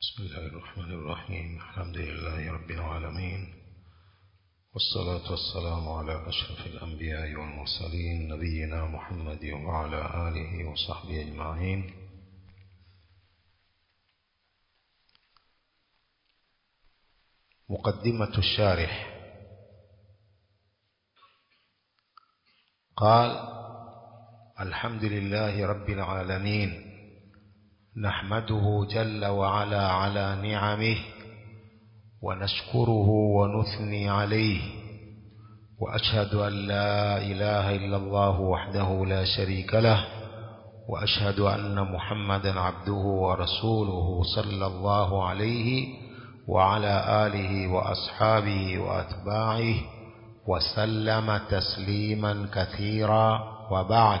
بسم الله الرحمن الرحيم الحمد لله رب العالمين والصلاة والسلام على أشرف الأنبياء والمرسلين نبينا محمد وعلى آله وصحبه أجمعين مقدمة الشارح قال الحمد لله رب العالمين نحمده جل وعلا على نعمه ونشكره ونثني عليه وأشهد أن لا إله إلا الله وحده لا شريك له وأشهد أن محمدا عبده ورسوله صلى الله عليه وعلى آله وأصحابه وأتباعه وسلم تسليما كثيرا وبعد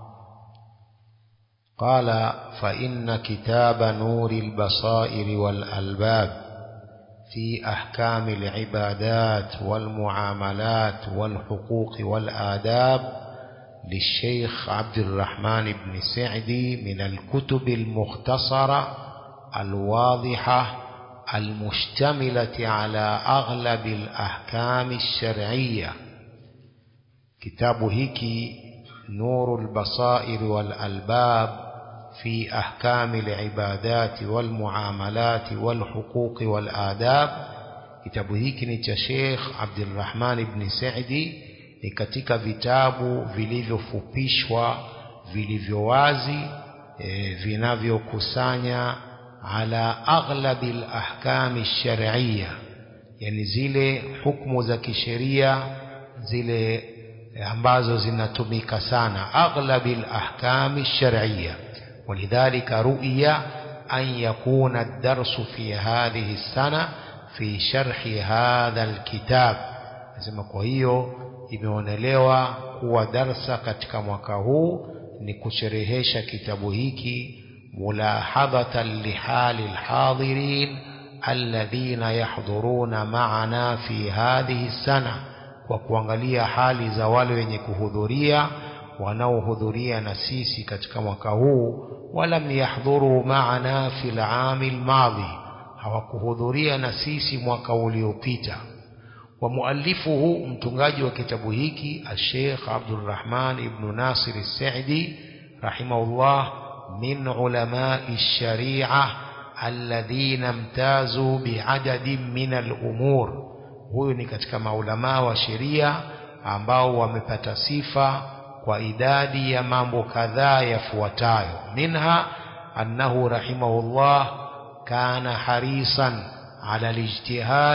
قال فإن كتاب نور البصائر والألباب في أحكام العبادات والمعاملات والحقوق والآداب للشيخ عبد الرحمن بن سعدي من الكتب المختصرة الواضحة المشتملة على أغلب الأحكام الشرعية كتاب هيكي نور البصائر والألباب في أحكام العبادات والمعاملات والحقوق والآداب kitabu hiki ni cha Sheikh Abdulrahman ibn Saidi ni katika vitabu vilivyofupishwa vilivyo wazi e, vinavyokusanya ala aghlabi alahkami shar'iyya yani zile hukumu za kisheria zile ambazo zinatumika sana aghlabi alahkami shar'iyya ولذلك رؤي أن يكون الدرس في هذه السنة في شرح هذا الكتاب nasema kwa hiyo imeonelewa kuwa darsa katika mwaka huu ni kusherehesha kitabu hiki mulahadhatan lihali alhadirin alladhina yahdhuruna ma'ana fi hadhihi sana kwa kuangalia hali za wale wenye kuhudhuria wanaohudhuria na sisi katika mwaka huu walam yahdhuru maana fi al-aam al-madhi hawakuhudhuria na sisi mwaka uliopita wa muallifuhu mtungaji wa kitabu hiki al-Sheikh Abdulrahman ibn Nasir al-Sa'di rahimahullah min ulama ash-shari'a alladhina imtazu bi'adadin min al-umur huyu ni katika maulama wa sheria ambao wamepata sifa kwa idadi ya mambo kadhaa yafuatayo minha annahu rahimahullah kana harisan ala alijtihad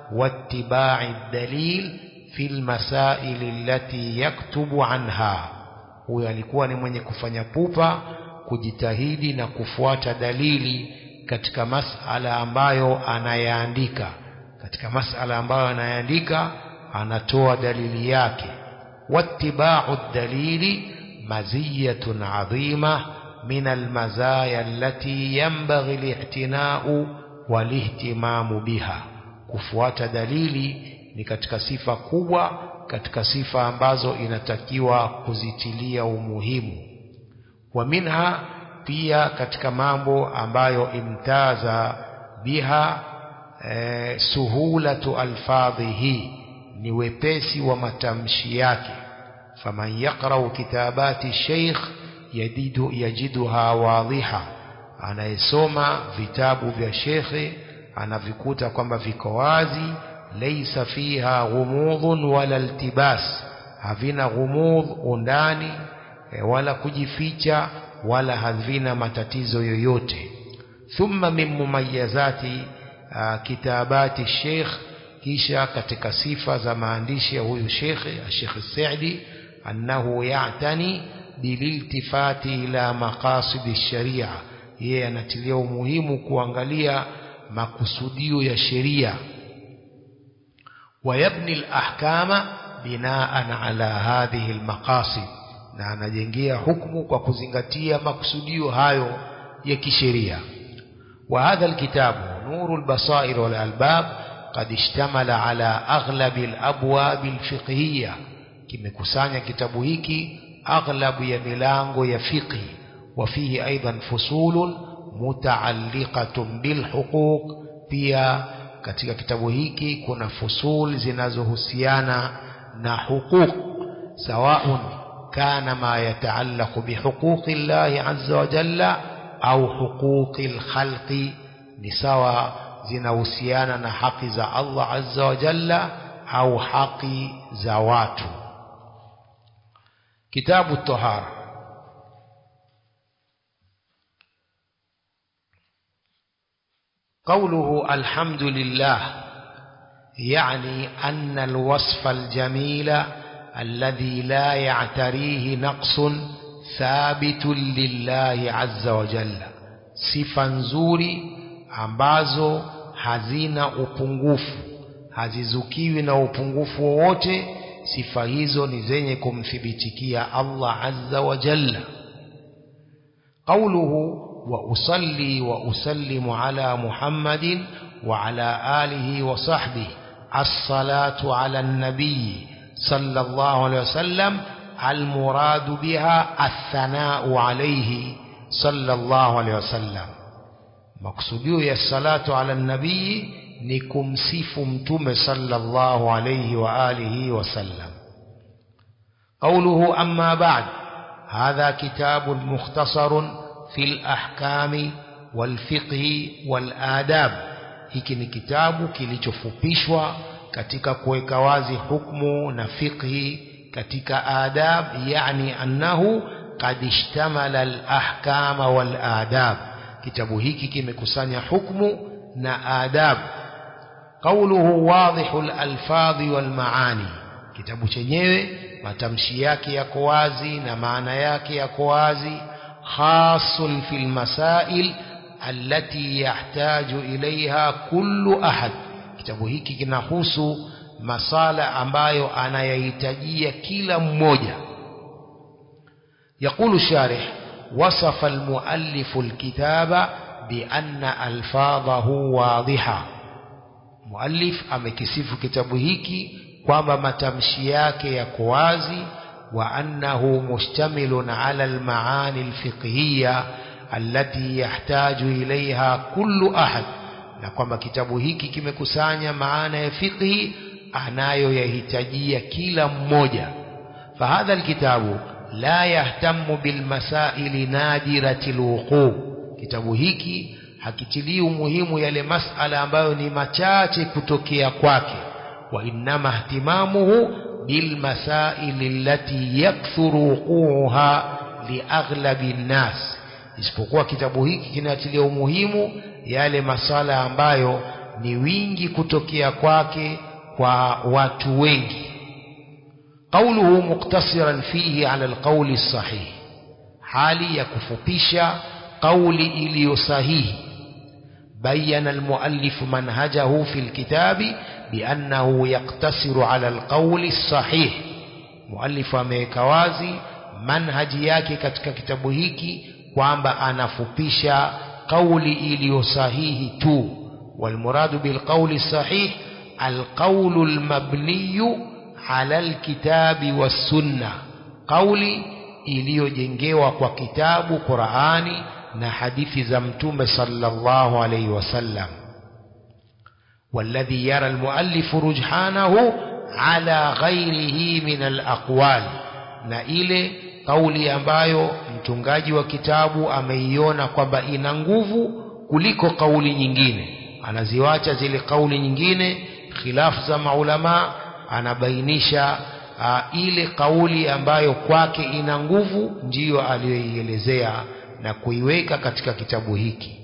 wattiba'i dalil fi almasail allati yaktubu anha huyo alikuwa ni mwenye kufanya pupa kujitahidi na kufuata dalili katika masala ambayo anayaandika katika masala ambayo anayaandika anatoa dalili yake واتباع الدليل مزية عظيمة من المزايا التي ينبغي الاعتناء والاهتمام بها kufuata dalili ni katika sifa kubwa katika sifa ambazo inatakiwa kuzitilia umuhimu wa minha pia katika mambo ambayo imtaza biha eh, suhulatu alfadhihi ni wepesi wa matamshi yake faman yaqra'u kitabati sheikh yadidu yajiduha wadhiha anayesoma vitabu vya shekhe anavikuta kwamba viko wazi laysa fiha ghumudhun wala iltibas havina ghumudh undani e, wala kujificha wala havina matatizo yoyote thumma min mumayyazati kitabati sheikh kisha katika sifa za maandishi ya huyu shekhe Sheikh Saidi annahu ya'tani bililtifati ila maqasid sharia yeye anatilia umuhimu kuangalia makusudio ya sheria wayabni alahkama binaan ala hadhihi almaqasid na anajengea hukumu kwa kuzingatia makusudio hayo ya kisheria wa hadha alkitabu nuru albasair wal albab قد اشتمل على أغلب الأبواب الفقهية kimekusanya kitabu hiki aghlabu ya milango ya fiqhi وفيه أيضا فصول mutaalliqatun bilhuquq pia katika kitabu hiki kuna fusul zinazohusiana na huquq sawaun kana ma yataallaqu bihuquqi llahi azza wa jalla au huquqi lkhalqi ni sawa zinahusiana na haki za Allah azza wa jalla au haki za watu kitabu tahara قوله الحمد لله يعني أن الوصف الجميل الذي لا يعتريه نقص ثابت لله عز وجل sifa nzuri ambazo hazina upungufu hazizukiwi na upungufu wowote sifa hizo ni zenye kumthibitikia Allah azza wa jalla qawluhu وأصلي وأسلم على محمد وعلى آله وصحبه الصلاة على النبي صلى الله عليه وسلم المراد بها الثناء عليه صلى الله عليه وسلم مقصوديو يا الصلاة على النبي نكم سيف متم صلى الله عليه وآله وسلم قوله أما بعد هذا كتاب مختصر في الأحكام والفقه والآداب hiki ni kitabu kilichofupishwa katika kuweka wazi hukmu na fiqhi katika adab yani annahu qad ishtamala al-ahkama wal adab kitabu hiki kimekusanya hukmu na adab qawluhu wadhihu al-alfadhi wal maani kitabu chenyewe matamshi yake yako wazi na maana yake yako wazi خاص في المسائل التي يحتاج إليها كل أحد kitabu hiki kinahusu masala ambayo anayahitajia kila mmoja يقول الشارح وصف المؤلف الكتاب بأن ألفاظه واضحة مؤلف amekisifu kitabu hiki kwamba matamshi yake yako wazi وأنه مشتمل على المعاني الفقهية التي يحتاج إليها كل أحد na kwamba kitabu hiki kimekusanya maana ya fiqhi anayoyahitajia kila mmoja fahadha alkitabu la yahtamu bilmasaili nadirati lwuquu kitabu hiki hakitilii umuhimu yale masala ambayo ni machache kutokea kwake wa innama ihtimamuhu بالمسائل التي يكثر وقوعها لأغلب الناس isipokuwa kitabu hiki kinatilia umuhimu yale masala ambayo ni wingi kutokea kwake kwa watu wengi قوله مقتصرا فيه على القول الصحيح hali ya kufupisha قولي iliyo sahihi بين المؤلف منهجه في الكتاب بأنه يقتصر على القول الصحيح مؤلف ameweka wazi manhaji yake katika kitabu hiki kwamba anafupisha kauli iliyo sahihi tu والمراد بالقول الصحيح القول المبني على الكتاب والسنة قولي iliyojengewa kwa kitabu Qur'ani na hadithi za mtume sallallahu alayhi wasallam والذي يرى المؤلف رجحانه على غيره من الأقوال na ile kauli ambayo mtungaji wa kitabu ameiona kwamba ina nguvu kuliko kauli nyingine anaziwacha zile kauli nyingine khilafu za maulama anabainisha uh, ile kauli ambayo kwake ina nguvu ndiyo aliyoielezea na kuiweka katika kitabu hiki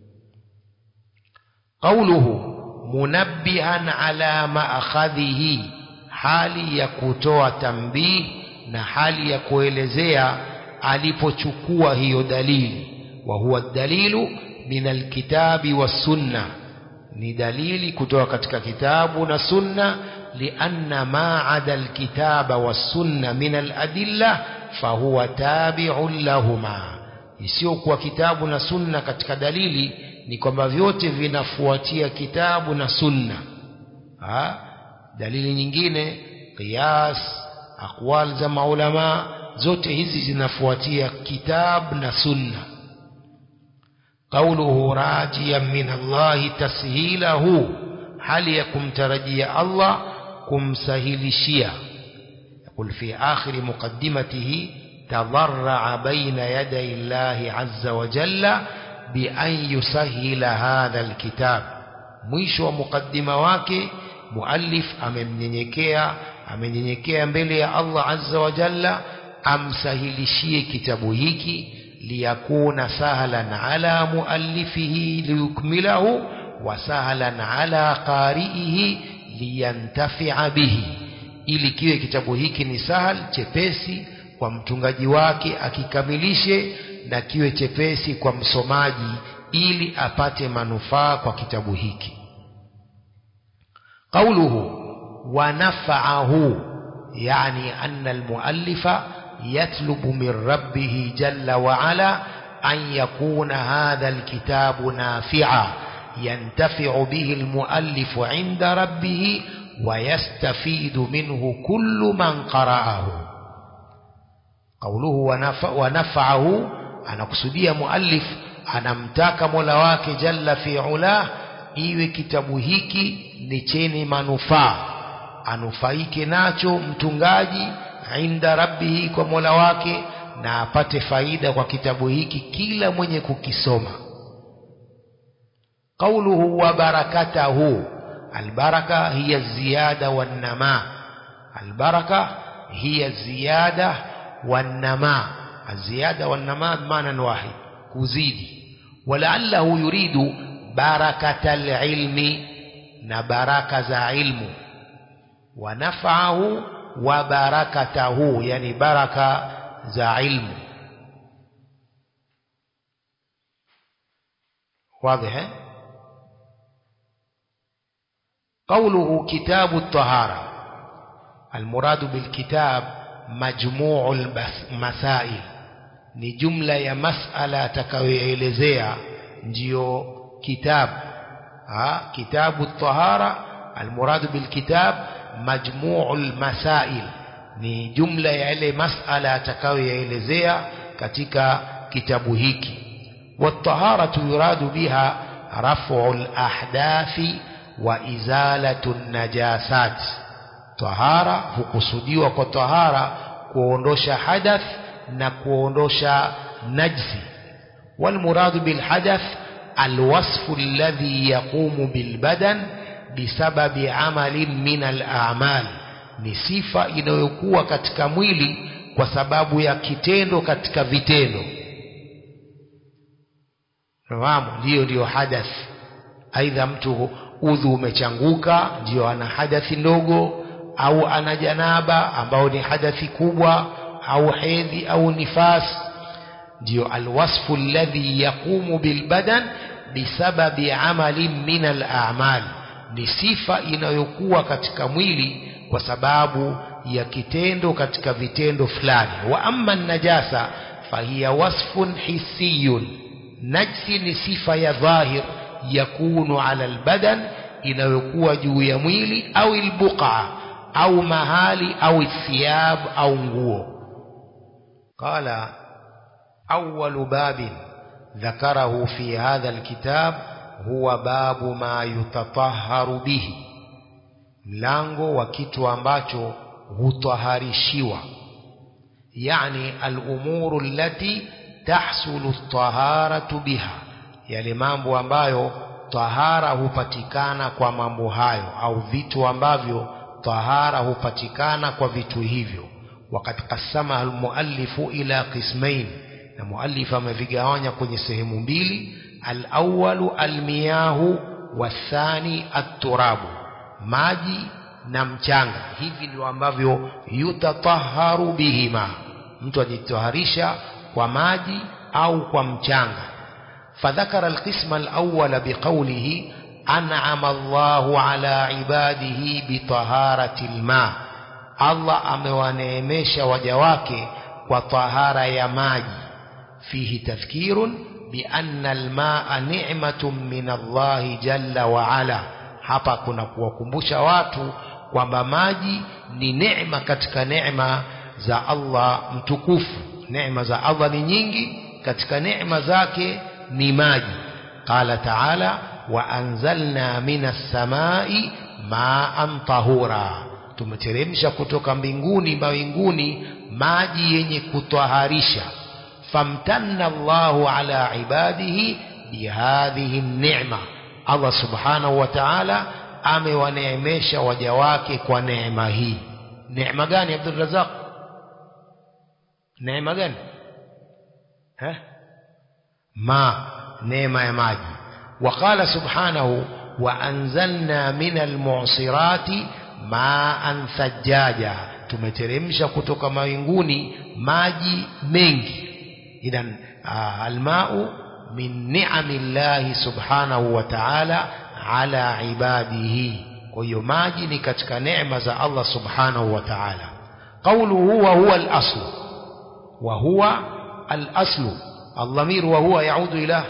qauluhu munabbihan ala maakhadhihi hali ya kutoa tambii na hali ya kuelezea alipochukua hiyo dalili wa huwa dalilu min alkitabi wassunna ni dalili kutoka katika kitabu na sunna lianna ma ada alkitaba wassunna min aladilla fahuwa tabi'un lahuma isiyokuwa kitabu na sunna katika dalili ni kwamba vyote vinafuatia kitabu na sunna ha? dalili nyingine qiyas aqwal za maulama zote hizi zinafuatia kitabu na sunna قوله راجيا من الله تسهيله هل يكم ترجي الله كم سهلشيا يقول في آخر مقدمته تضرع بين يدي الله عز وجل بأن يسهل هذا الكتاب mwisho wa mukaddima wake muallif amemnyenyekea amenyenyekea mbele ya Allah azza wa jalla amsahilishie kitabu hiki liyakuna sahlan ala muallifihi liyukmilahu wa sahlan ala qari'ihi liyantafi'a bihi ili kiwe kitabu hiki ni sahal chepesi kwa mtungaji wake akikamilishe na kiwe chepesi kwa msomaji ili apate manufaa kwa kitabu hiki قوله ونفعه يعني أن المؤلف يطلب من ربه جل وعلا أن يكون هذا الكتاب نافعا ينتفع به المؤلف عند ربه ويستفيد منه كل من قرأه قوله ونفع ونفعه أنا قصدي مؤلف أنا متاك ملواك جل في علاه iwe kitabu hiki ni chenye manufaa anufaike nacho mtungaji inda rabbihi kwa mola wake na apate faida kwa kitabu hiki kila mwenye kukisoma qauluhu wa barakatahu albaraka hiya ziyada wannama albaraka hiya ziyada wannama الزيادة والنماء بمعنى واحد كزيدي ولعله يريد بركة العلم نبركة علم ونفعه وبركته يعني بركة ذا علم واضح قوله كتاب الطهارة المراد بالكتاب مجموع المسائل ni jumla ya masala atakayoelezea ndiyo kitab ha kitabu tahara almurad bilkitab majmuu almasail ni jumla ya ile masala atakayoelezea katika kitabu hiki والطهارة يراد بها رفع الأحداث وإزالة النجاسات طهارة hukusudiwa kwa tahara kuondosha hadath na kuondosha najsi والمراد بالحدث الوصف الذي يقوم بالبدن بسبب عمل من الأعمال ni sifa inayokuwa katika mwili kwa sababu ya kitendo katika vitendo fahamu ndiyo ndiyo hadath aidha mtu udhu umechanguka ndiyo ana hadathi ndogo au ana janaba ambao ni hadathi kubwa au hedhi au nifas ndio alwasfu alladhi yaqumu bilbadan bisababi amalin min al'amal ni sifa inayokuwa katika mwili kwa sababu ya kitendo katika vitendo fulani wa amma najasa fahiya wasfun hissiyun najsi ni sifa ya dhahir yakunu ala albadan inayokuwa juu ya mwili au albuqa au mahali au thiyab au nguo قال أول باب ذكره في هذا الكتاب هو باب ما يتطهر به mlango wa kitu ambacho hutaharishiwa yani alumuru allati tahsulu taharatu biha yale mambo ambayo tahara hupatikana kwa mambo hayo au vitu ambavyo tahara hupatikana kwa vitu hivyo وقد قسمها المؤلف إلى قسمين المؤلف amevigawanya kwenye sehemu mbili الأول المياه والثاني التراب maji na mchanga hivi ndio ambavyo yutataharu bihima mtu ajitaharisha kwa maji au kwa mchanga فذكر القسم الأول بقوله أنعم الله على عباده بطهارة الماء Allah amewaneemesha waja wake kwa tahara ya maji fihi tadhkirun bianna almaa ni'matun min Allahi jalla wa ala hapa kuna kuwakumbusha watu kwamba maji ni neema katika neema za Allah mtukufu neema za Allah ni nyingi katika neema zake ni maji qala taala wa anzalna minas samai maan tahura tumeteremsha kutoka mbinguni mawinguni maji yenye kutwaharisha famtanna Allahu ala ibadihi bihadhihi ni'ma Allah subhanahu wa ta'ala amewaneemesha waja wake kwa neema hii neema gani Abdul Razak neema gani ha ma neema ya maji وقال سبحانه وأنزلنا من المعصرات ماء ثجاجا tumeteremsha kutoka mawinguni maji mengi idhan almau min ni'ami llahi subhanahu wa ta'ala ala ibadihi kwa hiyo maji ni katika neema za Allah subhanahu wa ta'ala qawluhu wa huwa al-asl wa huwa al-asl الضمير وهو يعود إلى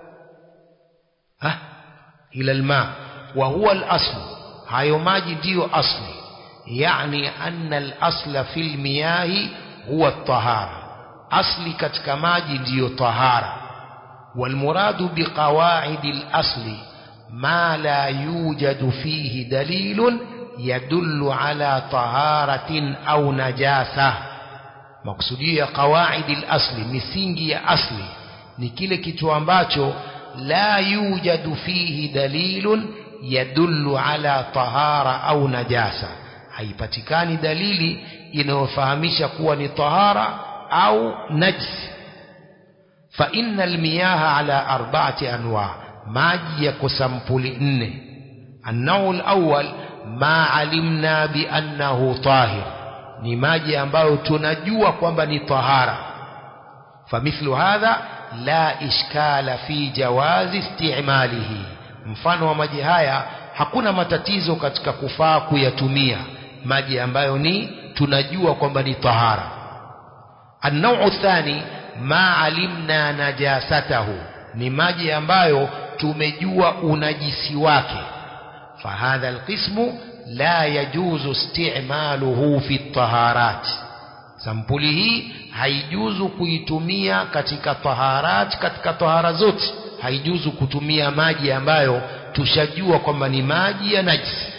ها إلى الماء وهو الأصل hayo maji ndiyo asli yani anna al-asla fil miyahi huwa at-tahara asli katika maji ndiyo tahara والمراد بقواعد الأصل ما لا يوجد فيه دليل يدل على طهارة أو نجاسة مقصودية قواعد الأصل misingi ya asli ni kile kitu ambacho la yujadu fihi dalilun yadullu ala tahara au najasa haipatikani dalili inayofahamisha kuwa ni tahara au najsi fa inna almiyaha ala arba'ati anwa maji yako sampuli nne النوع الأول ما علمنا بأنه طاهر ni maji ambayo tunajua kwamba ni tahara famithlu hadha la ishkala fi jawazi istimalihi mfano wa maji haya hakuna matatizo katika kufaa kuyatumia maji ambayo ni tunajua kwamba ni tahara النوع الثاني ما علمنا نجاسته ni maji ambayo tumejua unajisi wake فهذا القسم لا يجوز استعماله في الطهارات sampuli hii haijuzu kuitumia katika taharat katika tahara zote haijuzu kutumia maji ambayo tushajua kwamba ni maji ya najisi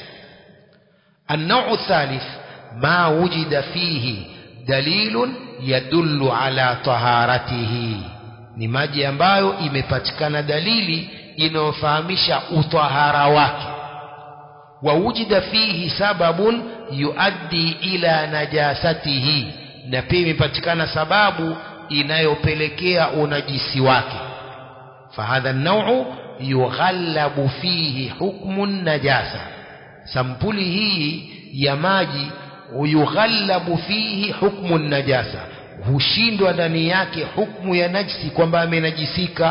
النوع الثالث ما وجد فيه دليل يدل على طهارته ni maji ambayo imepatikana dalili inayofahamisha utahara wake ووجد فيه سبب يؤدي إلى نجاسته na pia imepatikana sababu inayopelekea unajisi wake fahadha an-naw'u yughallabu fihi hukmu najasa sampuli hii ya maji yughallabu fihi hukmu najasa hushindwa ndani yake hukmu ya najisi kwamba amenajisika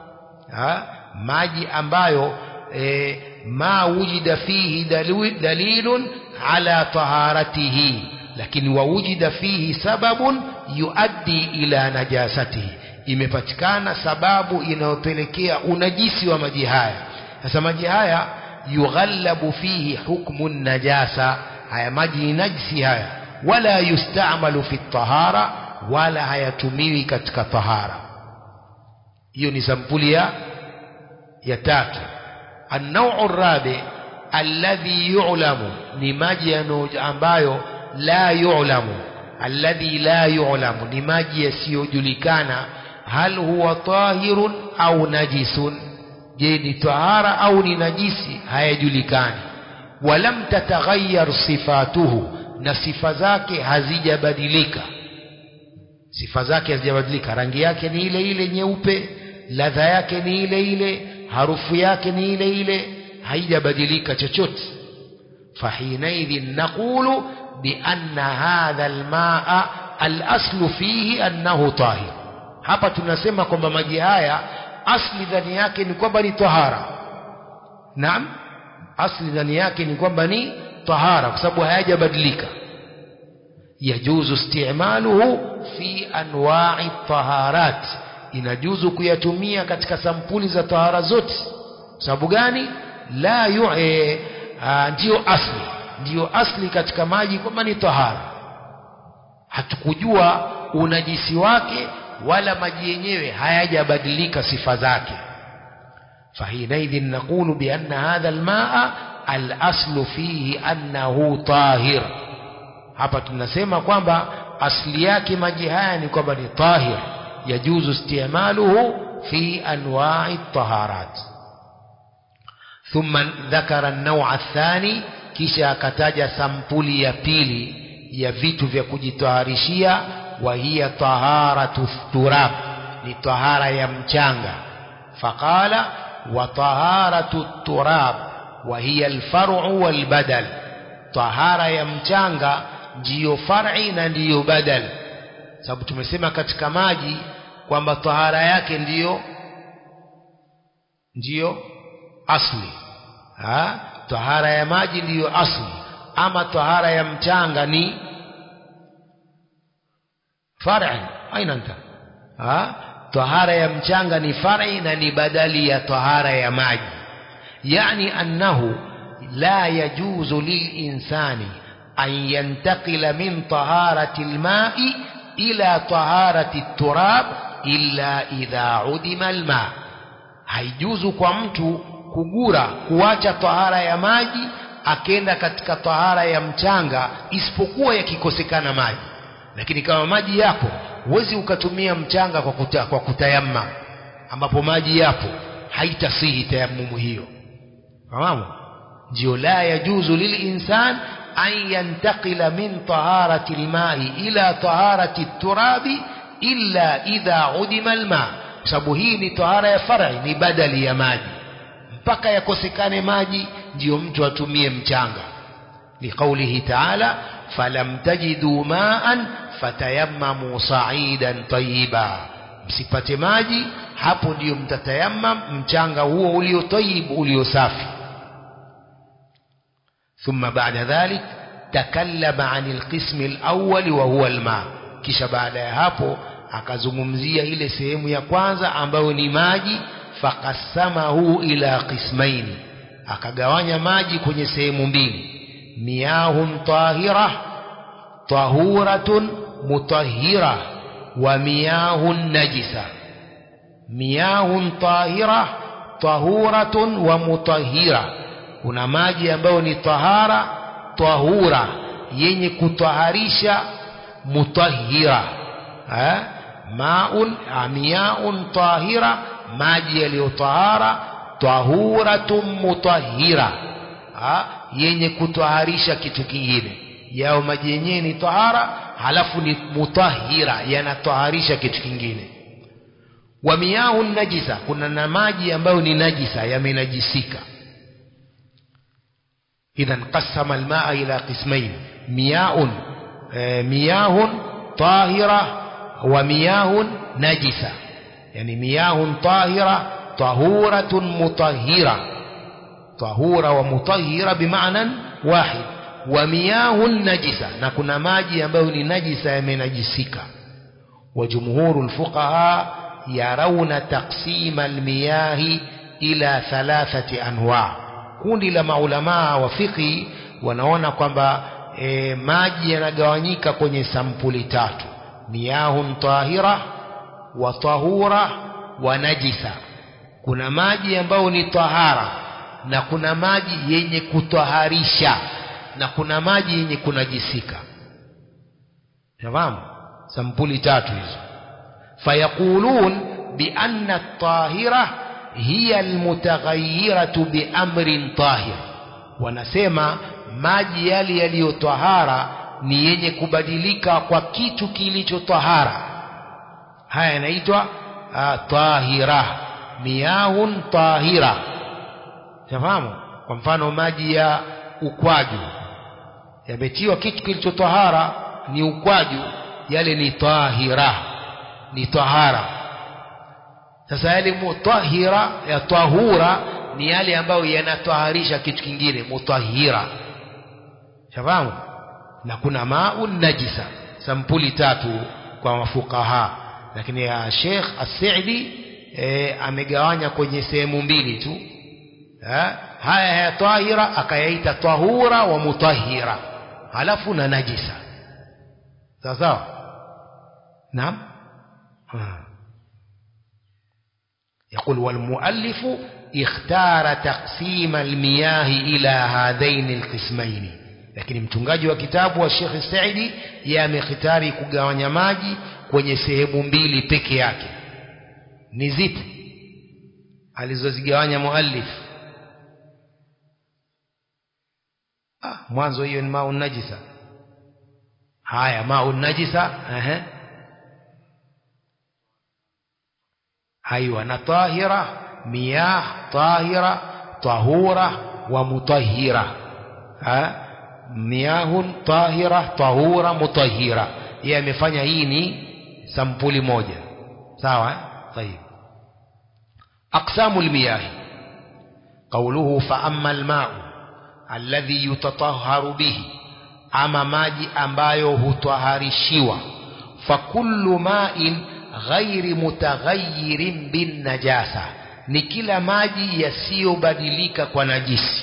maji ambayo e, ما وجد فيه دليل على طهارته لكن ووجد فيه سبب يؤدي إلى نجاسته imepatikana sababu inayopelekea unajisi wa maji haya sasa maji haya yughallabu fihi hukmu najasa haya maji ni najisi haya wala yustamalu fi tahara wala hayatumiwi katika tahara hiyo ni sampuli ya ya tatu النوع الرابع الذي يعلم نماجي ambayo لا يعلم الذي لا يعلم نماجي yasiyojulikana hal huwa tahirun au najisun je ni tahara au ni najisi hayajulikani walam tataghayyar sifatuhu na sifa zake hazijabadilika sifa zake hazijabadilika rangi yake ni ile ile nyeupe ladha yake ni ile ile harufu yake ni ile ile haijabadilika chochote fahinaidhin naqulu bianna hadha almaa alaslu fihi annahu tahir hapa tunasema kwamba maji haya asli ndani yake ni kwamba ni tahara naam asli ndani yake ni kwamba ni tahara kwa sababu hayajabadilika yajuzu istimaluhu fi anwa'i taharat inajuzu kuyatumia katika sampuli za tahara zote sababu gani la yu e, a, ndiyo asli ndiyo asli katika maji kwamba ni tahara hatukujua unajisi wake wala maji yenyewe hayajabadilika sifa zake فحينئذ نقول بأن هذا الماء الأصل فيه أنه طاهر hapa tunasema kwamba asli yake maji haya ni kwamba ni tahir yajuzu istimaluhu fi anwa'i taharat thumma dhakara an-naw'a athani kisha akataja sampuli ya pili ya vitu vya kujitaharishia wa hiya taharatu turab ni tahara ya mchanga faqala wa taharatu turab wa hiya al-far'u wal badal tahara ya mchanga ndiyo far'i na ndiyo badal sababu tumesema katika maji kwamba tahara yake ndiyo ndiyo asli ha? tahara ya maji ndiyo asli ama tahara ya mchanga ni far'i aina anta ha? tahara ya mchanga ni far'i na ni badali ya tahara ya maji yani annahu la yajuzu lilinsani أن ينتقل من طهارة الماء إلى طهارة التراب إلا إذا عدم الماء haijuzu kwa mtu kugura kuacha tahara ya maji akenda katika tahara ya mchanga isipokuwa yakikosekana maji lakini kama maji yapo huwezi ukatumia mchanga kwa, kuta, kwa kutayamma ambapo maji yapo haitasihi tayamumu hiyo fahamu ndio la yajuzu lilinsan أن ينتقل من طهارة الماء إلى طهارة التراب إلا إذا عدم الماء sababu hii ni tahara ya far'i ni badali ya maji mpaka yakosekane maji ndiyo mtu atumie mchanga liqaulihi ta'ala falam tajidu ma'an fatayammamu sa'idan tayyiba msipate maji hapo ndiyo mtatayammam mchanga huo ulio tayyib ulio safi ثم بعد ذلك تكلم عن القسم الأول وهو الماء kisha baada ya hapo akazungumzia ile sehemu ya kwanza ambayo ni maji faqassamahu ila qismaini akagawanya maji kwenye sehemu mbili miyahun tahira tahuratun mutahhira wa miyahun najisa miyahun tahira tahuratun wa mutahhira kuna maji ambayo ni tahara tahura yenye kutaharisha mutahira eh? maun amiaun tahira maji yaliyotahara tahuratun mutahira ha? yenye kutaharisha kitu kingine yao maji yenyewe ni tahara halafu ni mutahira yanataharisha kitu kingine wa miyahun najisa kuna na maji ambayo ni najisa yamenajisika إذا قسم الماء إلى قسمين مياه مياه طاهرة ومياه نجسة يعني مياه طاهرة طهورة مطهرة طهورة ومطهرة بمعنى واحد ومياه نجسة نكون ماجي ambayo نجسة يمنجسك وجمهور الفقهاء يرون تقسيم المياه إلى ثلاثة أنواع kundi la maulamaa wa fiqhi wanaona kwamba e, maji yanagawanyika kwenye sampuli tatu miyahun tahira wa tahura wa najisa kuna maji ambayo ni tahara na kuna maji yenye kutaharisha na kuna maji yenye kunajisika fahamu sampuli tatu hizo fayaqulun bianna at-tahira hiya almutaghayyiratu biamrin tahir wanasema maji yale yaliyotahara ni yenye kubadilika kwa kitu kilichotahara haya yanaitwa tahira miyahun tahira tafahamu kwa mfano maji ya ukwaju yametiwa kitu kilichotahara ni ukwaju yale ni tahira ni tahara sasa yale mutahira ya tahura ni yale ambayo yanataharisha kitu kingine mutahira shafahamu na kuna maun najisa sampuli tatu kwa mafukaha lakini ya Sheikh As-Sa'di e, amegawanya kwenye sehemu mbili tu ha? haya ya tahira akayaita tahura wa mutahira halafu na najisa sawa sawa naam يقول والمؤلف اختار تقسيم المياه إلى هذين القسمين lakini mtungaji wa kitabu wa Sheikh Saidi yeye amekhtari kugawanya maji kwenye sehemu mbili peke yake ni zipi alizozigawanya muallif ah mwanzo hiyo ni maun najisa haya maun najisa ehe أيوة طاهرة مياه طاهرة طهورة ومطهرة ها مياه طاهرة طهورة مطهرة هي amefanya hii ni sampuli moja sawa طيب أقسام المياه قوله فأما الماء الذي يتطهر به أما maji ambayo hutwaharishiwa فكل ماء ghairi mutaghayyirin bin najasa ni kila maji yasiyobadilika kwa najisi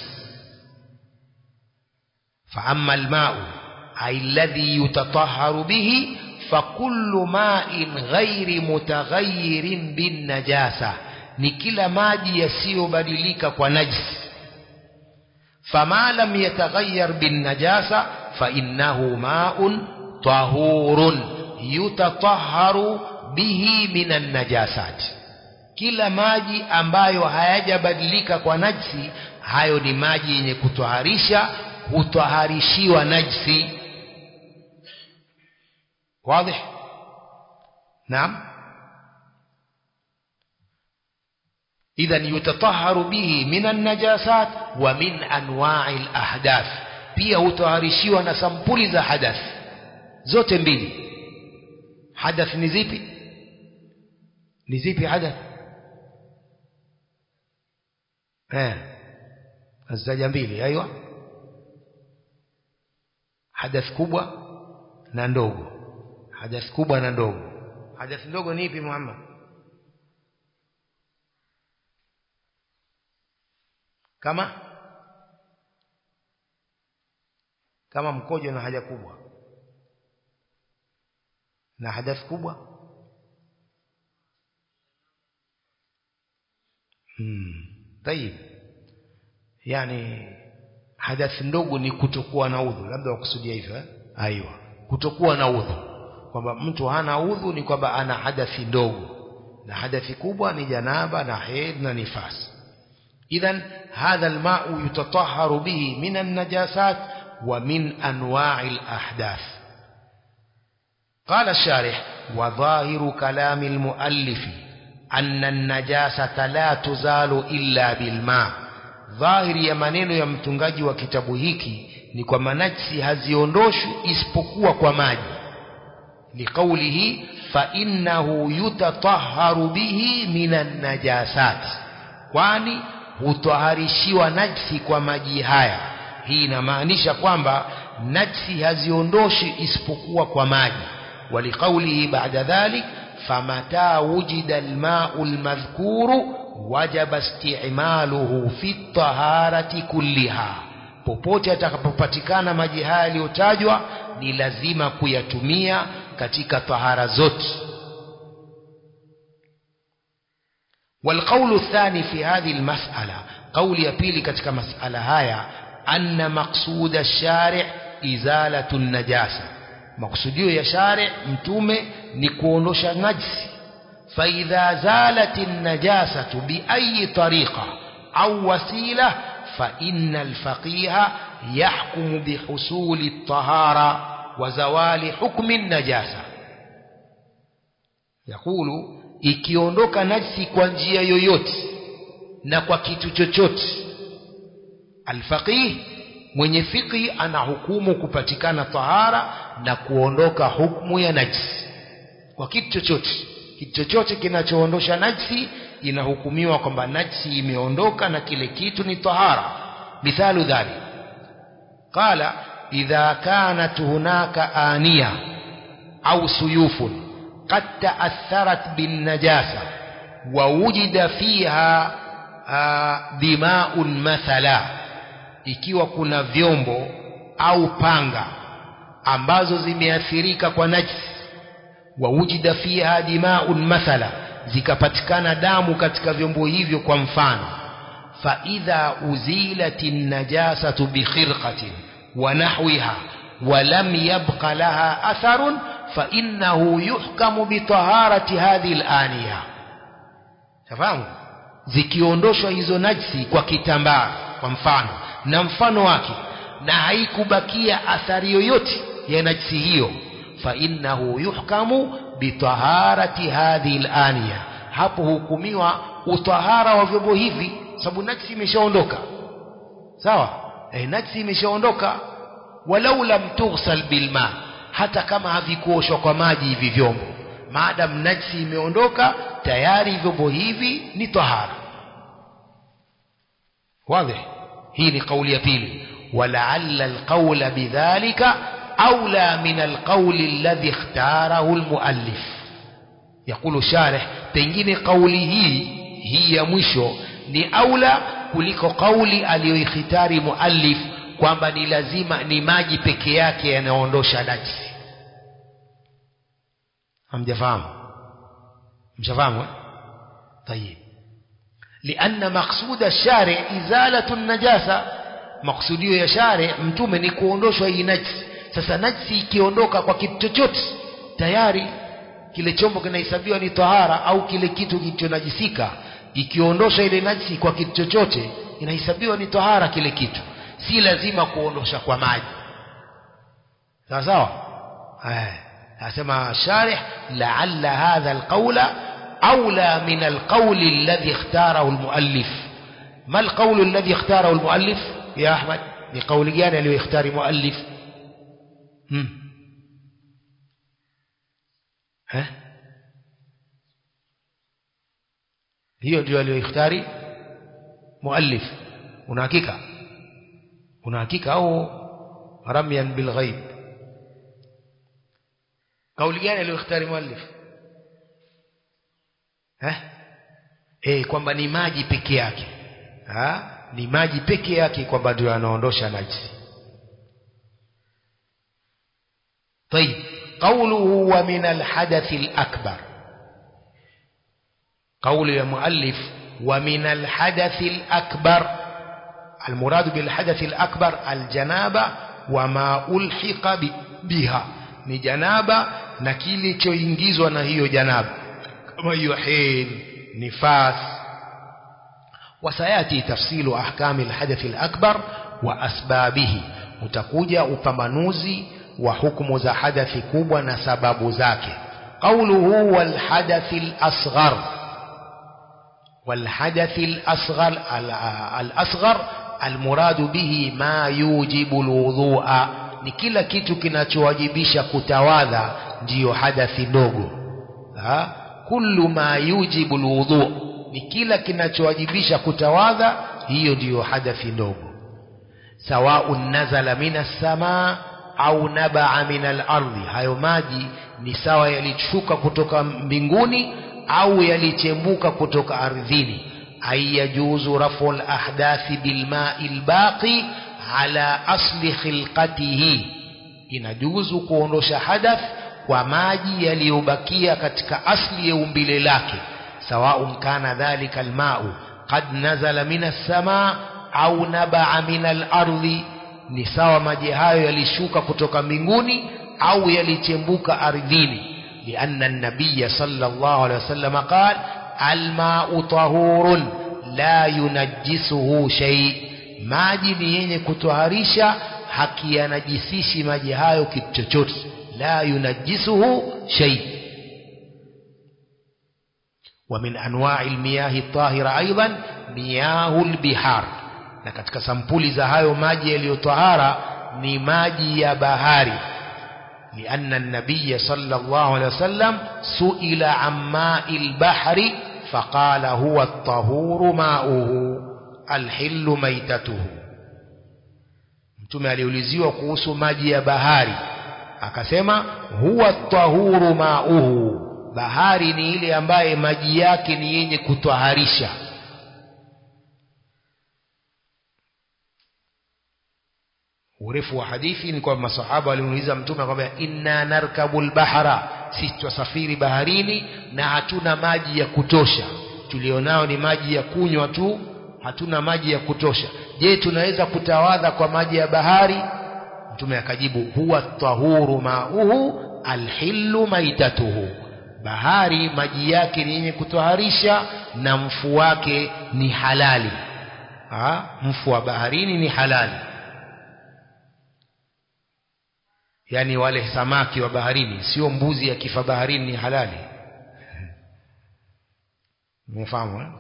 fa amma almau alladhi yutatahharu bihi fakullu ma'in ghairi mutaghayyirin bin najasa ni kila maji yasiyobadilika kwa najisi fama lam yataghayyar bin najasa fa innahu ma'un tahurun yutatahharu bihi minan najasat kila maji ambayo hayajabadilika kwa najsi hayo ni maji yenye kutwaharisha hutwaharishiwa najsi wazi naam idhan yutataharu bihi minan najasat wa min anwa'i al-ahdath pia hutwaharishiwa na sampuli za hadath zote mbili hadath ni zipi ni zipi hadath eh azzaja mbili aiywa hadath kubwa na ndogo hadath kubwa na ndogo hadath ndogo ni ipi Muhammad kama kama mkojo na haja kubwa na hadath kubwa hmm. طيب yani hadathi ndogo ni kutokuwa na udhu labda wakusudia hivyo eh? aiwa kutokuwa na udhu kwamba mtu hana udhu ni kwamba ana hadathi ndogo na hadathi kubwa ni janaba na haid na nifas idhan hadha almau yutatahharu bihi min an-najasat wa min anwa'i al-ahdath قال الشارح وظاهر كلام المؤلف أن النجاسة لا تزال إلا بالماء ظاهر ya maneno ya mtungaji wa kitabu hiki ni kwamba najsi haziondoshwi isipokuwa kwa maji liqaulihi fa innahu yutatahharu bihi minan najasat kwani hutaharishiwa najsi kwa maji haya hii inamaanisha kwamba najsi haziondoshi isipokuwa kwa maji ولقوله بعد ذلك فمتى وجد الماء المذكور وجب استعماله في الطهارة كلها popote atakapopatikana maji haya yaliyotajwa ni lazima kuyatumia katika tahara zote والقول الثاني في هذه المسألة قول يبيلي katika مسألة haya أن مقصود الشارع إزالة النجاسة makusudio ya shari mtume ni kuondosha najsi faidha zalat najasatu biayi tariqa au wasila faina alfaqiha yahkumu bihusuli tahara wa zawali hukmi najasa yakulu ikiondoka najsi kwa njia yoyote na kwa kitu chochote alfaqih mwenye fiqhi anahukumu kupatikana tahara na kuondoka hukumu ya najsi kwa kitu chochote kitu chochote kinachoondosha najsi inahukumiwa kwamba najsi imeondoka na kile kitu ni tahara mithalu dhalik qala idha kanat hunaka aniya au suyufun qad ta'atharat bin najasa wa wujida fiha dima'un mathala ikiwa kuna vyombo au panga ambazo zimeathirika kwa najisi wawujida fiha dimaun mathala zikapatikana damu katika vyombo hivyo kwa mfano faidha uzilati najasatu bikhirqatin wa nahwiha ولم يبق لها أثر فإنه يحكم بطهارة هذه الآنية تفهموا zikiondoshwa hizo najsi kwa kitambaa kwa mfano na mfano wake na haikubakia athari yoyote ya najsi hiyo fainnahu yuhkamu bitaharati hadhihi laniya hapo hukumiwa utahara wa vyombo hivi sababu najsi imeshaondoka sawa e, najsi imeshaondoka walau lam tughsal bilma hata kama havikuoshwa kwa maji hivi vyombo maadam najsi imeondoka tayari vyombo hivi ni tahara واضح hii ni kauli ya pili walaalla alqawla bidhalika أولى من القول الذي اختاره المؤلف يقول شارح pengine kauli hii hii ya mwisho ni aula kuliko kauli aliyoikhitari muallif kwamba ni lazima ni maji peke yake yanaondosha najisi hamjafahamu mshafahamu eh? طيب لأن مقصود الشارع إزالة النجاسة مقصوديو ya share mtume ni kuondoshwa hii najisi sasa najisi ikiondoka kwa kitu chochote tayari kile chombo kinahesabiwa ni tahara au kile kitu kilichonajisika ikiondosha ile najisi kwa kitu chochote inahesabiwa ni tahara kile kitu si lazima kuondosha kwa maji sawa sawa asema sharih laalla hadha alqawla أولى من القول الذي اختاره المؤلف ما القول الذي اختاره المؤلف يا أحمد لقول جانا اللي يختار مؤلف هم. ها hiyo ndio aliyoikhtari muallif una hakika una hakika au ramyan bilghaib kauli gani aliyoikhtari muallif eh eh kwamba ni maji peke yake ha? ni maji peke yake kwamba ndio yanaondosha najisi طيب قوله ومن الحدث الأكبر قول المؤلف ومن الحدث الأكبر المراد بالحدث الأكبر الجنابة وما ألحق بها ni janaba na kile choingizwa na hiyo janaba kama hiyo hail nifas وسياتي تفصيل احكام الحدث الاكبر واسبابه utakuja upambanuzi wa hukumu za hadathi kubwa na sababu zake قوله والحدث الاصغر والحدث الاصغر الاصغر المراد به ما يوجب الوضوء ni kila kitu kinachowajibisha kutawadha ndiyo hadathi ndogo ha? kullu ma yujibu alwudu ni kila kinachowajibisha kutawadha hiyo ndiyo hadathi ndogo sawaun nazala minas samaa au nabaa min al-ardhi hayo maji ni sawa yalishuka kutoka mbinguni au yalichembuka kutoka ardhini ay yajuzu rafu al-ahdathi bilma'i al-baqi ala asli khilqatihi inajuzu kuondosha hadath kwa maji yaliyobakia katika asli ya umbile lake sawaun kana dhalika almau qad nazala min as-samaa au nabaa min al-ardhi ni sawa maji hayo yalishuka kutoka mbinguni au yalichembuka ardhini lianna an-nabiy sallallahu alayhi wasallam qala al-ma'u tahurun la yunajjisuhu shay maji ni yenye kutoharisha hakiyanajisishi maji hayo kitu chochote لا ينجسه شيء ومن أنواع المياه الطاهرة أيضا مياه البحار na katika sampuli za hayo maji yaliyotahara ni maji ya bahari لأن النبي صلى الله عليه وسلم سئل عن ماء البحر فقال هو الطهور ماؤه الحل ميتته mtume aliuliziwa kuhusu maji ya bahari akasema huwa tahuru mauhu bahari ni ile ambaye maji yake ni yenye kutwaharisha urefu wa hadithi ni kwamba masahaba walimuuliza mtume akamwambia inna narkabu lbahra sisi twasafiri baharini na hatuna maji ya kutosha tulionao ni maji ya kunywa tu hatuna maji ya kutosha je tunaweza kutawadha kwa maji ya bahari mtume akajibu huwa tahuru mauhu alhillu maitatuhu bahari maji yake ni yenye kutoharisha na mfu wake ni halali ha? mfu wa baharini ni halali yaani wale samaki wa baharini sio mbuzi akifa baharini ni halali umefahamu eh?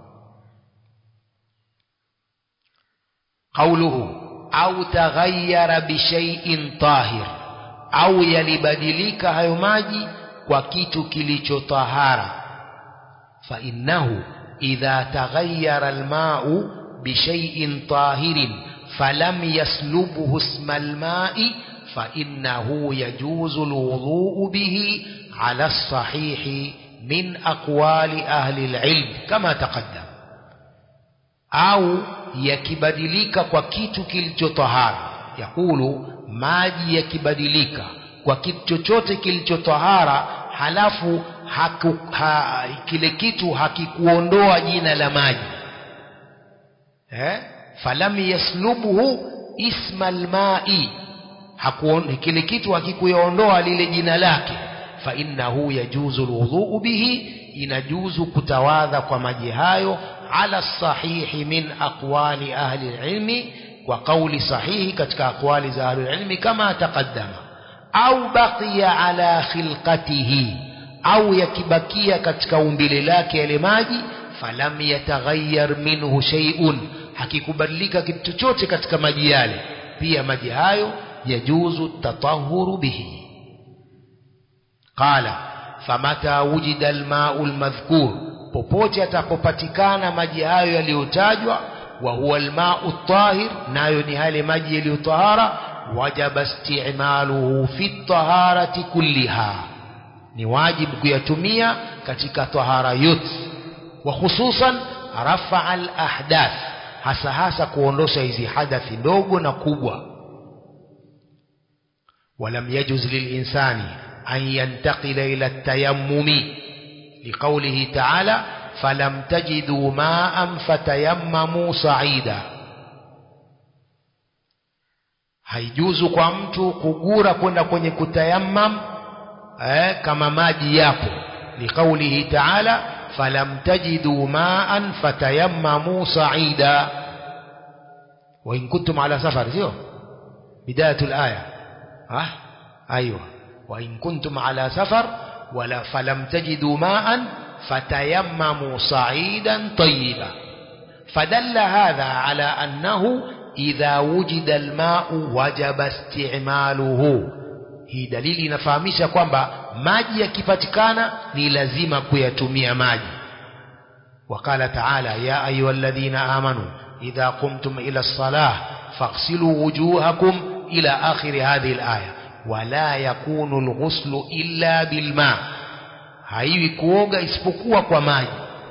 قوله au taghayyara bishaiin tahir au yalibadilika hayo maji kwa kitu kilichotahara fa innahu idha taghayyara alma'u bishaiin tahirin falam yaslubhu isma alma'i fa innahu yajuzu alwudu'u bihi ala as-sahih min aqwali ahli alilm kama taqaddam au yakibadilika kwa kitu kilichotahara yakulu maji yakibadilika kwa kitu chochote kilichotahara halafu haku, ha, kile kitu hakikuondoa jina la maji eh? falam yaslubhu isma almai kile kitu hakikuondoa lile jina lake fa innahu yajuzu alwudhu bihi inajuzu kutawadha kwa maji hayo على الصحيح من أقوال أهل العلم وقول صحيح كتك أقوال أهل العلم كما تقدم أو بقي على خلقته أو يكبكي كتك أمبللاك يلماجي فلم يتغير منه شيء hakikubadilika kitu chochote katika maji yale pia maji hayo yajuzu tatahuru bihi qala famata wujida almau lmadhkur popote atapopatikana maji hayo yaliyotajwa wa huwa almau tahir nayo ni yale maji yaliyotahara wajaba istimaluhu fi taharati kulliha ni wajibu kuyatumia katika tahara yote wa hususan rafaa alahdath hasa hasa kuondosha hizi hadathi ndogo na kubwa ولم يجوز للإنسان أن ينتقل إلى التيمم لقوله تعالى فلم تجدوا ماء فتيمموا صعيدا haijuzu kwa mtu kugura kwenda kwenye kutayammam eh, kama maji yapo liqaulihi taala falam tajidu maan fatayammamu saida wain kuntum ala safar sio bidayatu laya ah? aywa wain kuntum ala safar ولا فلم تجدوا ماء فتيمموا صعيدا طيبا فدل هذا على أنه إذا وجد الماء وجب استعماله hii dalili inafahamisha kwamba maji yakipatikana ni lazima kuyatumia maji وقال تعالى يا أيها الذين آمنوا إذا قمتم إلى الصلاة فاغسلوا وجوهكم إلى آخر هذه الآية wala yakunu alghuslu illa bilma haiwi kuoga isipokuwa kwa maji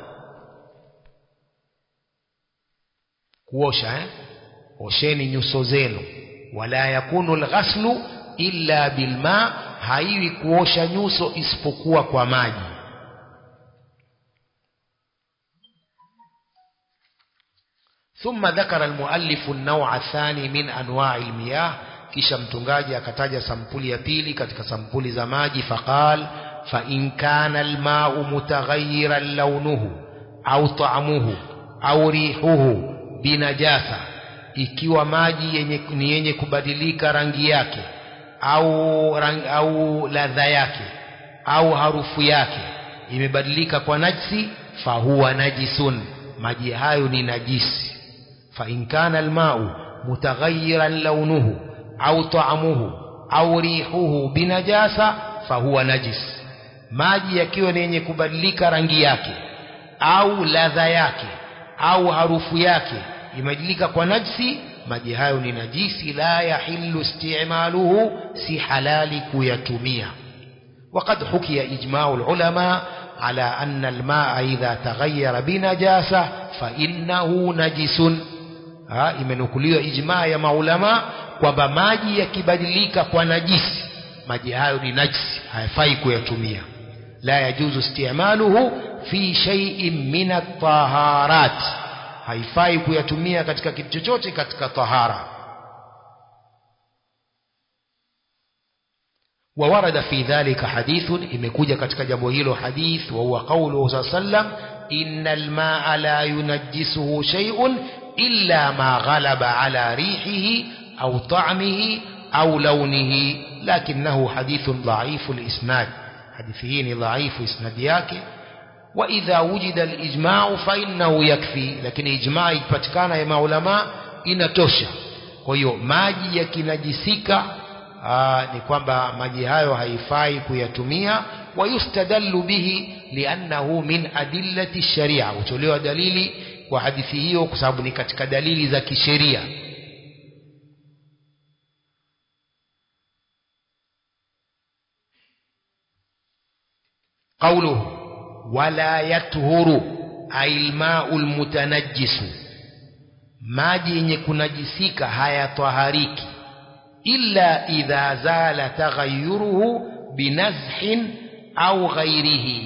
kuosha eh? osheni nyuso zenu wala yakunu alghaslu illa bilma haiwi kuosha nyuso isipokuwa kwa maji ثم ذكر المؤلف النوع الثاني من أنواع المياه kisha mtungaji akataja sampuli ya pili katika sampuli za maji faqal fa in kana almau mutaghayyiran launuhu au ta'amuhu au rihuhu binajasa ikiwa maji yenye, ni yenye kubadilika rangi yake au, rang, au ladha yake au harufu yake imebadilika kwa najsi fahuwa najisun maji hayo ni najisi fa in kana almau mutaghayyiran launuhu au taamuhu au rihuhu binajasa fahuwa najis maji yakiwa ni yenye kubadilika rangi yake au ladha yake au harufu yake imebadilika kwa najsi maji hayo ni najisi la yahillu istimaluhu si halali kuyatumia وقد حكي إجماع العلماء على أن الماء إذا تغير بنجاسة فإنه نجس imenukuliwa ijmaa ya maulama kwamba maji yakibadilika kwa najisi maji hayo ni najisi hayafai kuyatumia la yajuzu istimaluhu fi shay'in min at-taharat haifai kuyatumia katika kitu chochote katika tahara وورد في ذلك حديث imekuja katika jambo hilo hadith wa huwa qawluhu sallam innal ma'a la yunajjisuhu shay'un illa ma ghalaba ala rihihi au ta'mihi au lawnihi lakinnahu hadithun dha'ifu al-isnad hadithi hii ni dhaifu isnadi yake wa idha wujida al-ijma'u fa innahu yakfi lakini ijma' ikipatikana ya maulama inatosha kwa hiyo maji yakinajisika Aa, ni kwamba maji hayo haifai kuyatumia wayustadallu bihi liannahu min adillati sharia hutolewa dalili kwa hadithi hiyo kwa sababu ni katika dalili za kisheria قوله ولا يطهر أي الماء المتنجس maji yenye kunajisika hayatwahariki illa idha zala taghayyuruhu binazhin au ghairihi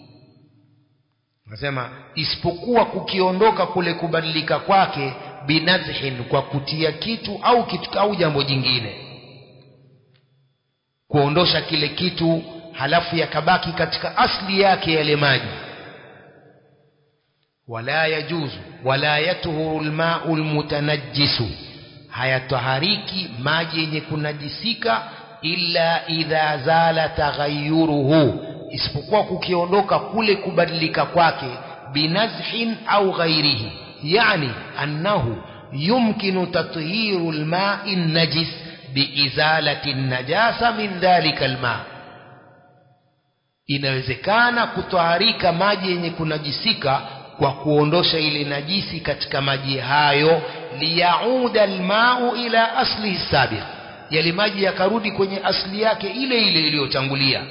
nasema isipokuwa kukiondoka kule kubadilika kwake binazhin kwa kutia kitu au kitu au jambo jingine kuondosha kile kitu halafu yakabaki katika asli yake yale maji wala yajuzu wala yatuhuru alma'u almutanajjisu hayatahariki maji yenye kunajisika illa idha zala taghayyuruhu isipokuwa kukiondoka kule kubadilika kwake binazhin au ghairihi yani annahu yumkinu tathiru alma'i najis biizalati an-najasa min dhalika alma' inawezekana kutoharika maji yenye kunajisika kwa kuondosha ile najisi katika maji hayo liyauda almau ila aslihi sabiq yale maji yakarudi kwenye asli yake ile ile iliyotangulia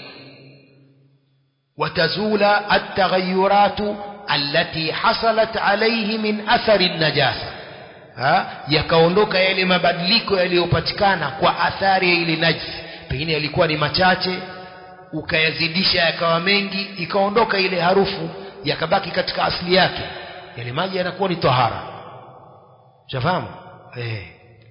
watazula ataghayyuratu allati hasalat alayhi min athari najasa yakaondoka yale mabadiliko yaliyopatikana kwa athari ya ile najisi pengine yalikuwa ni machache ukayazidisha yakawa mengi ikaondoka ile harufu yakabaki katika asili yake yale maji yanakuwa ni tahara shafahamu eh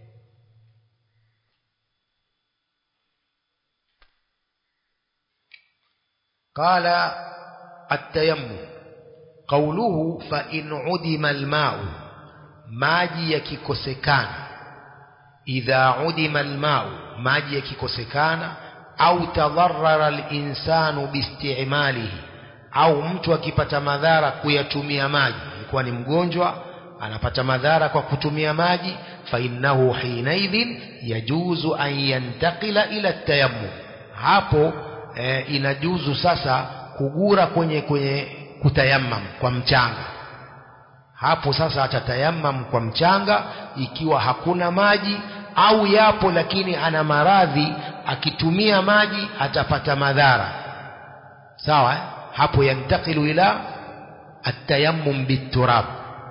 قال التيمم قوله فإن عدم الماء maji yakikosekana idha udima almau maji yakikosekana au tadharrara alinsanu biistimalihi au mtu akipata madhara kuyatumia maji alikuwa ni mgonjwa anapata madhara kwa kutumia maji fa innahu hinaidhin yajuzu an yantakila ila tayammum hapo e, inajuzu sasa kugura kwenye kwenye kutayammam kwa mchanga hapo sasa atatayammam kwa mchanga ikiwa hakuna maji au yapo lakini ana maradhi akitumia maji atapata madhara sawa eh? hapo yantakilu ila التيمم بالتراب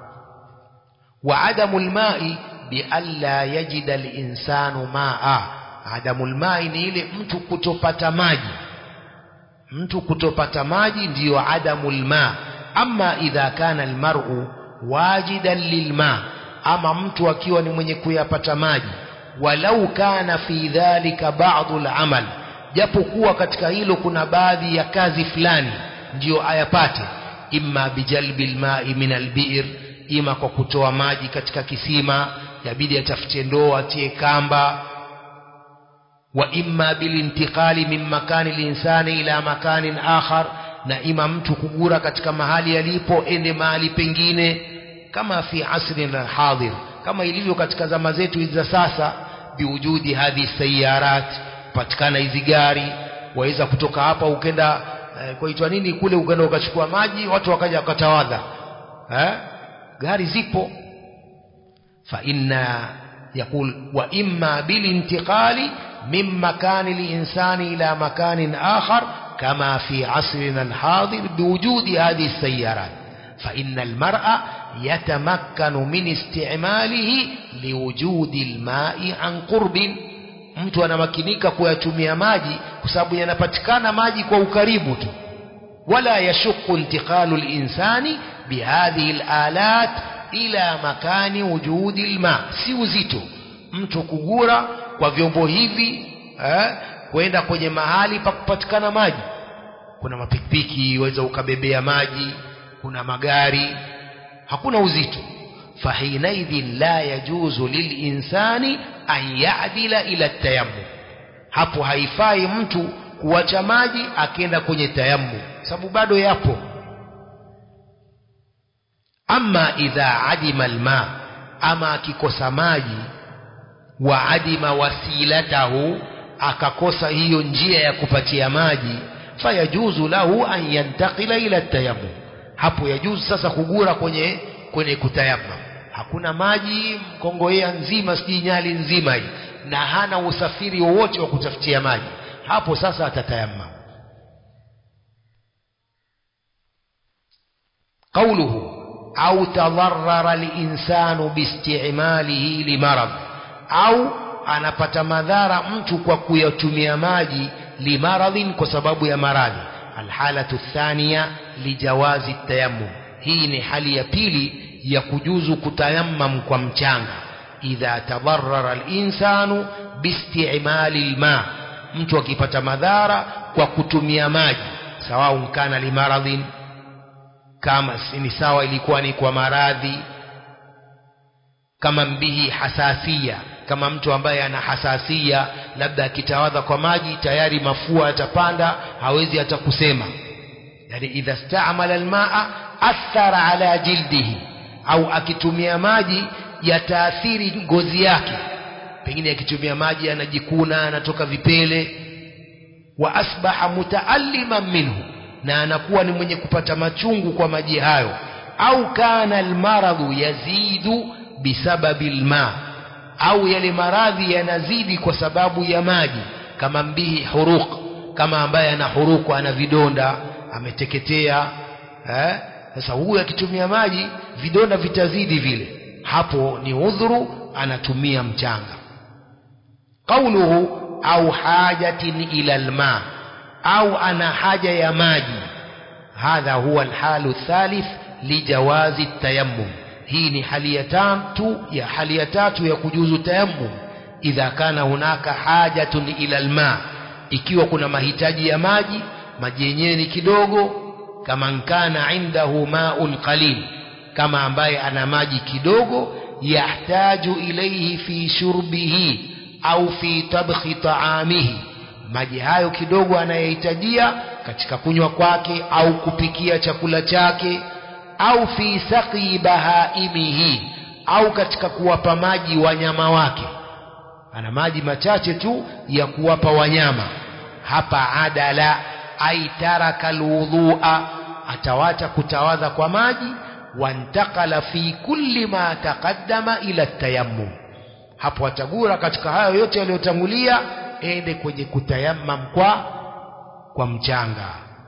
وعدم الماء بألا يجد الإنسان ماء عدم الماء ni ile mtu kutopata maji mtu kutopata maji ndiyo adamu lma ama idha kana almar'u wajidan lilma ama mtu akiwa ni mwenye kuyapata maji walau kana fi dhalika ba'dhu al-amal japokuwa katika hilo kuna baadhi ya kazi fulani ndiyo ayapate imma bijalbi alma'i min albi'r ima kwa kutoa maji katika kisima yabidi atafute ndoo atie kamba wa imma bilintiqali min makani linsani ila makanin akhar na ima mtu kugura katika mahali yalipo ende mahali pengine kama fi asri hadir kama ilivyo katika zama zetu hizi za sasa biwujudi hadhi sayarat patikana hizi gari waweza kutoka hapa ukenda eh, kwaitwa nini kule ukenda ukachukua maji watu wakaja wakatawadha eh? gari zipo fa inna يقول وإما بالانتقال من مكان الإنسان إلى مكان آخر كما في عصرنا الحاضر بوجود هذه السيارات فإن المرأة yatamakkanu min istimalihi liwujudi lmai an qurbin mtu anamakinika kuyatumia maji kwa sababu yanapatikana maji kwa ukaribu tu wala yashuqu intiqalu linsani bihadhihi lalat ila makani wujudi lma si uzito mtu kugura kwa vyombo hivi eh, kwenda kwenye mahali pa kupatikana maji kuna mapikipiki waweza ukabebea maji kuna magari hakuna uzito fahinaidhin la yajuzu lilinsani an yadila ila tayammum hapo haifai mtu kuacha maji akenda kwenye tayammum sababu bado yapo ama idha adima alma ama akikosa maji wa adima wasilatahu akakosa hiyo njia ya kupatia maji fayajuzu lahu an yantakila ila tayammum hapo yajuzu sasa kugura kwenye kwenye kutayamam hakuna maji mkongoea nzima sijui nyali nzima hii na hana usafiri wowote wa kutafutia maji hapo sasa atatayamam قوله أو تضرر الإنسان باستعماله لمرض أو anapata madhara mtu kwa kuyatumia maji limaradhin kwa sababu ya maradhi alhalatu thania lijawazi tayammum hii ni hali ya pili ya kujuzu kutayammam kwa mchanga idha tadarrara linsanu biistimali lma mtu akipata madhara kwa kutumia maji sawaun kana limaradhin kama ni sawa ilikuwa ni kwa maradhi kama mbihi hasasia kama mtu ambaye ana hasasia labda akitawadha kwa maji tayari mafua yatapanda hawezi hata kusema yani idha staamala almaa athara ala jildihi au akitumia maji yataathiri ngozi yake pengine akitumia maji anajikuna anatoka vipele wa asbaha mutaalliman minhu na anakuwa ni mwenye kupata machungu kwa maji hayo au kana almaradhu yazidu bisababi lma au yale maradhi yanazidi kwa sababu ya maji kama mbihi huruq kama ambaye ana huruku ana vidonda ameteketea eh? sasa huyu akitumia maji vidonda vitazidi vile hapo ni udhuru anatumia mchanga qauluhu au hajatin ila alma au ana haja ya maji hadha huwa alhalu thalith lijawazi tayammum hii ni hali ya tatu ya hali ya tatu ya kujuzu tayammum idha kana hunaka hajatun ila alma ikiwa kuna mahitaji ya maji maji yenyewe ni kidogo kama nkana indahu maun qalil kama ambaye ana maji kidogo yahtaju ilayhi fi shurbihi au fi tabkhi taamihi maji hayo kidogo anayohitajia katika kunywa kwake au kupikia chakula chake au fi saqi bahaimihi au katika kuwapa maji wanyama wake ana maji machache tu ya kuwapa wanyama hapa adala ai taraka alwudhua atawacha kutawadha kwa maji wantakala fi kulli ma taqaddama ila tayammum hapo atagura katika hayo yote yaliyotangulia ende kwenye kutayammam kwa kwa mchanga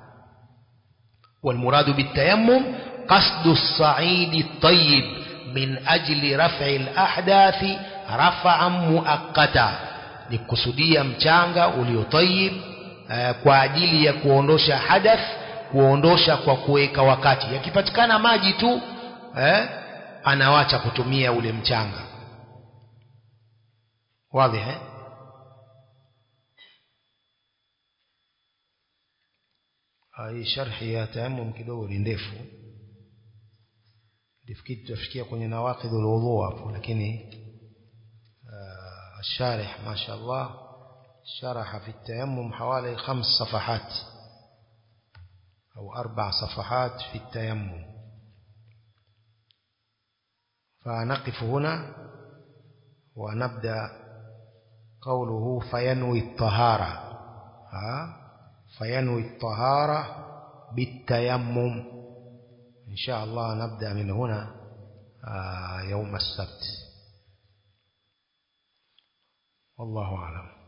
والمراد بالتيمم قصد الصعيد الطيب من أجل رفع الأحداث رفعا مؤقتا نكسديا mchanga uliotayib uh, kwa ajili ya kuondosha hadath kuondosha kwa kuweka wakati yakipatikana maji tu eh, anawacha kutumia ule mchanga wazi eh? hii sharhi ya tayamum kidogo ni ndefu nilifikiri tutafikia kwenye nawaqidh alwudhu hapo lakini الشارح ما شاء الله شرح في التيمم حوالي خمس صفحات أو أربع صفحات في التيمم فنقف هنا ونبدأ قوله فينوي الطهارة ها فينوي الطهارة بالتيمم إن شاء الله نبدأ من هنا يوم السبت والله أعلم